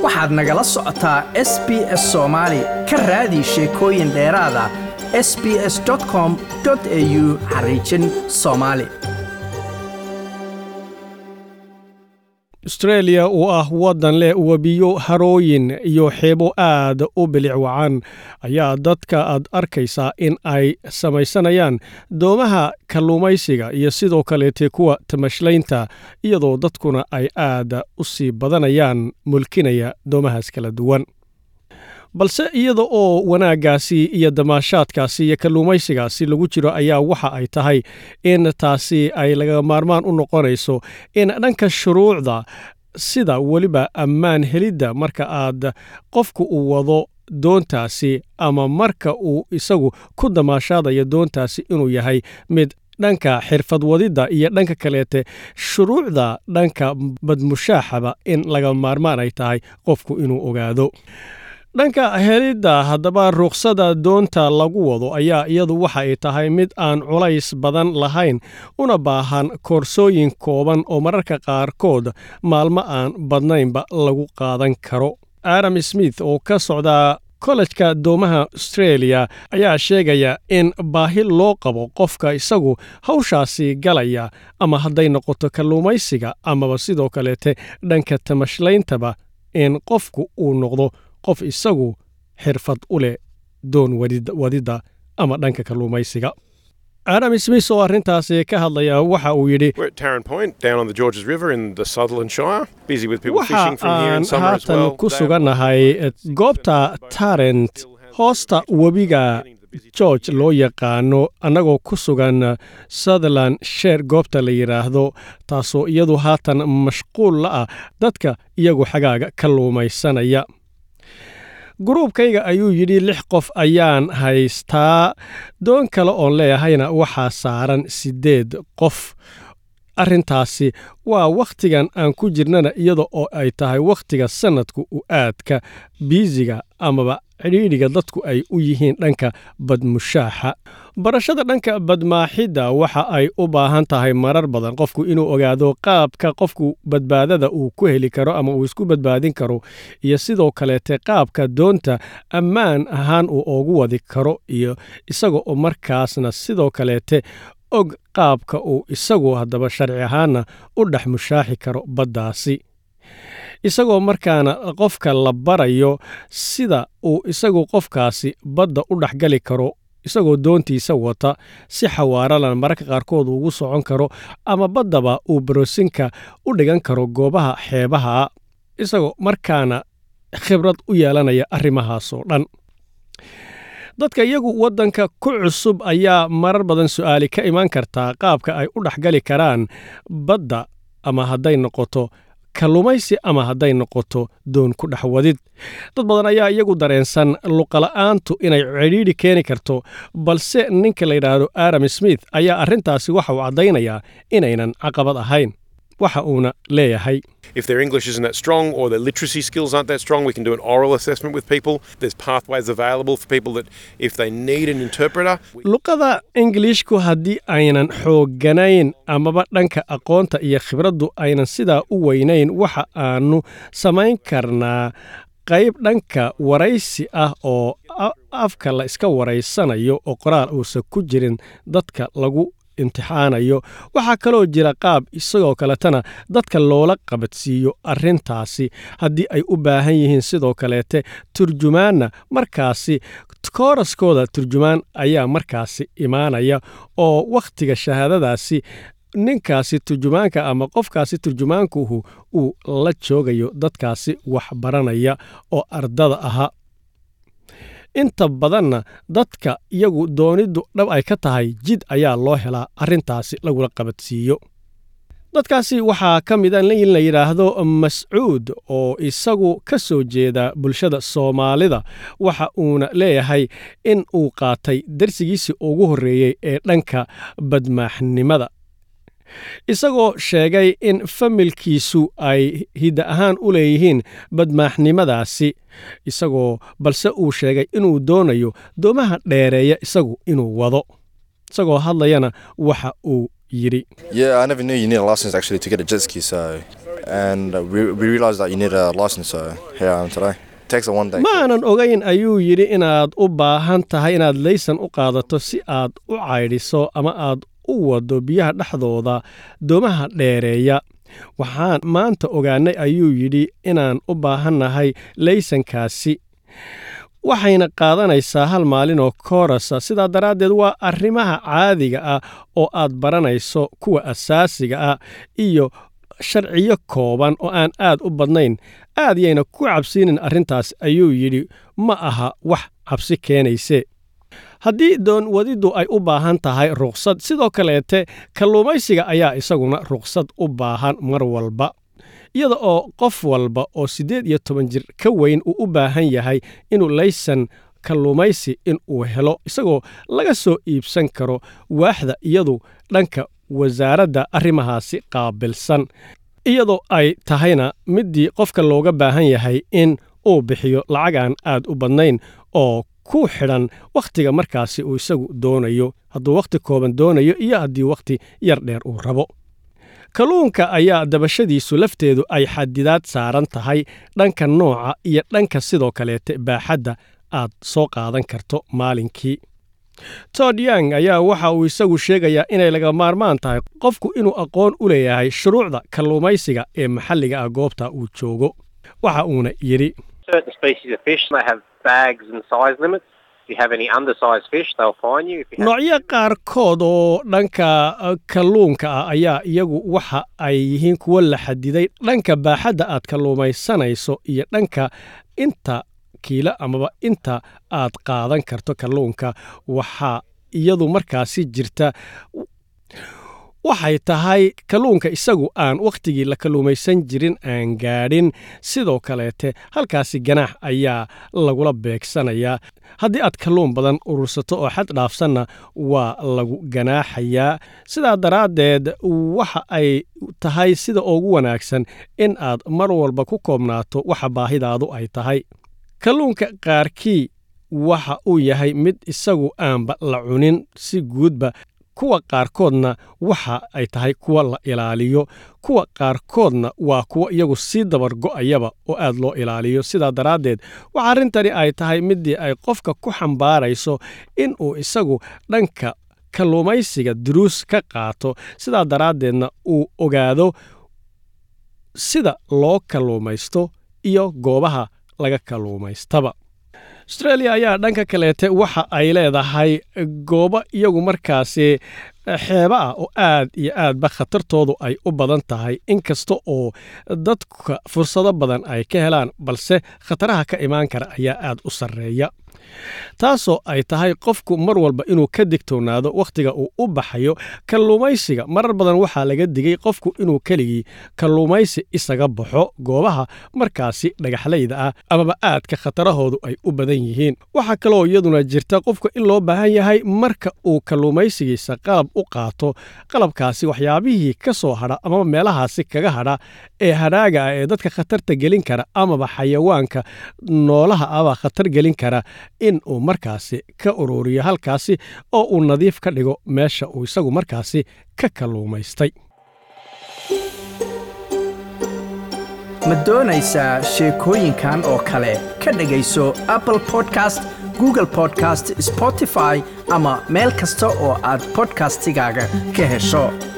waxaad nagala socotaa s b s soomaali ka raadi sheekooyin dheeraada s b s com au xariijin soomaali austreeliya oo ah waddan leh webiyo harooyin iyo xeebo aad u bilic wacan ayaa dadka aad arkaysaa in ay samaysanayaan doomaha kalluumaysiga iyo sidoo kaleete kuwa tamashlaynta iyadoo dadkuna ay aad u sii badanayaan mulkinaya doomahaas kala duwan balse iyada oo wanaaggaasi iyo damaashaadkaasi iyo kalluumaysigaasi lagu jiro ayaa waxa ay tahay in taasi ay laga maarmaan u noqonayso in dhanka shuruucda sida weliba ammaan helidda marka aad qofku uu wado doontaasi ama marka uu isagu ku damaashaadayo doontaasi inuu yahay mid dhanka xirfad wadidda iyo dhanka kaleete shuruucda dhanka badmushaaxaba in laga maarmaan ay tahay qofku inuu ogaado dhanka helidda haddaba ruuqsada doonta lagu wado ayaa iyadu waxa ay tahay mid aan culays badan lahayn una baahan koorsooyin kooban oo mararka qaarkood maalmo aan badnaynba lagu qaadan karo adam smith oo ka socda kollejka doomaha austreeliya ayaa sheegaya in baahi loo qabo qofka isagu hawshaasi galaya ama hadday noqoto kalluumaysiga amaba sidoo kaleete dhanka tamashleyntaba in qofku uu noqdo qof isagu xirfad u leh doon wadidda ama dhanka kalluumaysiga adam smith oo arrintaasi ka hadlaya waxa uu yidhi waxa aan haatan ku sugannahay goobta tarent hoosta webiga george loo yaqaano annagoo ku sugan sutherland sheer goobta la yidhaahdo taasoo iyadu haatan mashquul la ah dadka iyagu xagaaga kalluumaysanaya guruubkayga ayuu yidhi lix qof ayaan haystaa doon kale oon leeyahayna waxaa saaran siddeed qof arrintaasi waa wakhtigan aan ku jirnana iyada oo ay tahay wakhtiga sannadku u aadka biisiga amaba cidhiidhiga dadku ay u yihiin dhanka badmushaaxa barashada dhanka badmaaxidda waxa ay u baahan tahay marar badan qofku inuu ogaado qaabka qofku badbaadada uu ku heli karo ama uu isku badbaadin karo iyo sidoo kaleete qaabka doonta ammaan ahaan uu oogu wadi karo iyo isaga oo markaasna sidoo kaleete og qaabka uu isagu haddaba sharci ahaanna u dhex mushaaxi karo baddaasi isagoo markaana qofka la barayo sida uu isagu qofkaasi badda u dhexgali karo isagoo doontiisa wata si xawaaralan mararka qaarkood ugu socon karo ama baddaba uu barosinka u dhigan karo goobaha xeebaha isagoo markaana khibrad u yeelanaya arrimahaasoo dhan dadka iyagu waddanka ku cusub ayaa marar badan su'aali ka imaan kartaa qaabka ay u dhexgali karaan badda ama hadday noqoto kalluumaysi ama hadday noqoto doon ku dhex wadid dad badan ayaa iyagu dareensan luqala'aantu inay cidhiidhi keeni karto balse ninka la yidhaahdo adam smith ayaa arrintaasi waxa uu caddaynayaa inaynan caqabad ahayn waxa uuna leeyahay If their English isn't that strong or their literacy skills aren't that strong, we can do an oral assessment with people. There's pathways available for people that if they need an interpreter. luqada ingiliishku haddii aynan xoogganayn amaba dhanka aqoonta iyo khibraddu aynan sidaa u weynayn waxa aanu samayn karnaa qayb dhanka waraysi ah oo afka la iska waraysanayo oo qoraal uusan ku jirin dadka lagu imtixaanayo waxaa kaloo jira qaab isagoo kaletana dadka loola qabadsiiyo arrintaasi haddii ay u baahan yihiin sidoo kaleete turjumaanna markaasi kooraskooda turjumaan ayaa markaasi imaanaya oo wakhtiga shahaadadaasi ninkaasi turjumaanka ama qofkaasi turjumaankuhu uu la joogayo dadkaasi wax baranaya oo ardada ahaa inta badanna dadka iyagu dooniddu dhab ay ka tahay jid ayaa loo helaa arrintaasi lagula qabadsiiyo dadkaasi waxaa ka mid a in la yidhaahdo mascuud oo isagu ka soo jeeda bulshada soomaalida waxa uuna leeyahay in uu qaatay darsigiisii ugu horreeyey ee dhanka badmaaxnimada isagoo sheegay in familkiisu ay hidda ahaan u leeyihiin badmaaxnimadaasi isagoo balse uu sheegay inuu doonayo doomaha dheereeya isagu inuu wado isagoo hadlayana waxa uu yidhi Yeah, I never knew you need a license actually to get a jet ski, so and we, we realized that you need a license, so here I am today. It takes a one day. ma aanan ogayn ayuu yidhi inaad u baahan tahay inaad laysan u qaadato si aad u caydhiso ama aad u waddo biyaha dhexdooda doomaha dheereeya waxaan maanta ogaannay ayuu yidhi inaan u baahannahay laysankaasi waxayna qaadanaysaa hal maalin oo koorasa sidaa daraaddeed waa arrimaha caadiga ah oo aad baranayso kuwa asaasiga ah iyo sharciyo kooban oo aan aad u badnayn aad yayna ku cabsiinin arrintaas ayuu yidhi ma aha wax cabsi keenayse haddii doon wadiddu ay u baahan tahay ruqsad sidoo kaleete kalluumaysiga ayaa isaguna ruqsad u baahan mar walba iyada oo qof walba oo siddeed iyo toban jir ka weyn uu u baahan yahay inuu laysan kalluumaysi in uu helo isagoo laga soo iibsan karo waaxda iyadu dhanka wasaaradda arrimahaasi qaabilsan iyadoo ay tahayna middii qofka looga baahan yahay in uu bixiyo lacag aan aad u badnayn oo ku xidhan wakhtiga markaasi uu isagu doonayo hadduu wakhti kooban doonayo iyo haddii wakhti yar dheer uu rabo kalluunka ayaa dabashadiisu lafteedu ay xadidaad saaran tahay dhanka nooca iyo dhanka sidoo kaleete baaxadda aad soo qaadan karto maalinkii tod yang ayaa waxa uu isagu sheegayaa inay laga maarmaan tahay qofku inuu aqoon u leeyahay shuruucda kalluumaysiga ee maxalliga ah goobta uu joogo waxa uuna yidhi certain species of fish they have bags and size limits. If you have any undersized fish, they'll fine you. If you have noocyo qaarkood oo dhanka kalluunka ah ayaa iyagu waxa ay yihiin kuwo la xadiday dhanka baaxadda aad kalluumaysanayso iyo dhanka inta kiila amaba inta aad qaadan karto kalluunka waxaa iyadu markaasi jirta waxay tahay kalluunka isagu aan wakhtigii la kalluumaysan jirin aan gaadhin sidoo kaleete halkaasi ganaax ayaa lagula beegsanayaa haddii aad kalluun badan urursato oo xad dhaafsanna waa lagu ganaaxayaa sidaa daraaddeed waxa ay tahay sida ugu wanaagsan in aad mar walba ku koobnaato waxa baahidaadu ay tahay kalluunka qaarkii waxa uu yahay mid isagu aanba la cunin si guudba kuwa qaarkoodna waxa ay tahay kuwa la ilaaliyo kuwa qaarkoodna waa kuwa iyagu sii dabargo'ayaba oo aad loo ilaaliyo sidaa daraaddeed waxa arrintani ay tahay middii ay qofka ku xambaarayso in uu isagu dhanka kalluumaysiga duruus ka qaato sidaa daraaddeedna uu ogaado sida loo kalluumaysto iyo goobaha laga kalluumaystaba austreeliya ayaa dhanka kaleete waxa ay leedahay goobo iyagu markaasi xeeba ah oo aad iyo aadba khatartoodu ay u badan tahay inkasta oo dadka fursado badan ay ka helaan balse khataraha ka imaan kara ayaa aad u sarreeya taasoo ay tahay qofku mar walba inuu ka digtoonaado wakhtiga uu u baxayo kalluumaysiga marar badan waxaa laga digay qofku inuu keligii kalluumaysi isaga baxo goobaha markaasi dhagaxlayda ah amaba aadka khatarahoodu ay u badan yihiin waxaa kaloo iyaduna jirta qofka in loo baahan yahay marka uu kalluumaysigiisa qalab u qaato qalabkaasi waxyaabihii ka soo hadha amaba meelahaasi kaga hadha ee hadhaaga ah ee dadka khatarta gelin kara amaba xayawaanka noolaha aba khatar gelin kara in uu markaasi ka ururiyo halkaasi oo uu nadiif ka dhigo meesha uu isagu markaasi ka kalluumaystay ma doonaysaa sheekooyinkan oo kale ka dhegayso apple podcast google podcast spotify ama meel kasta oo aad bodkastigaaga ka hesho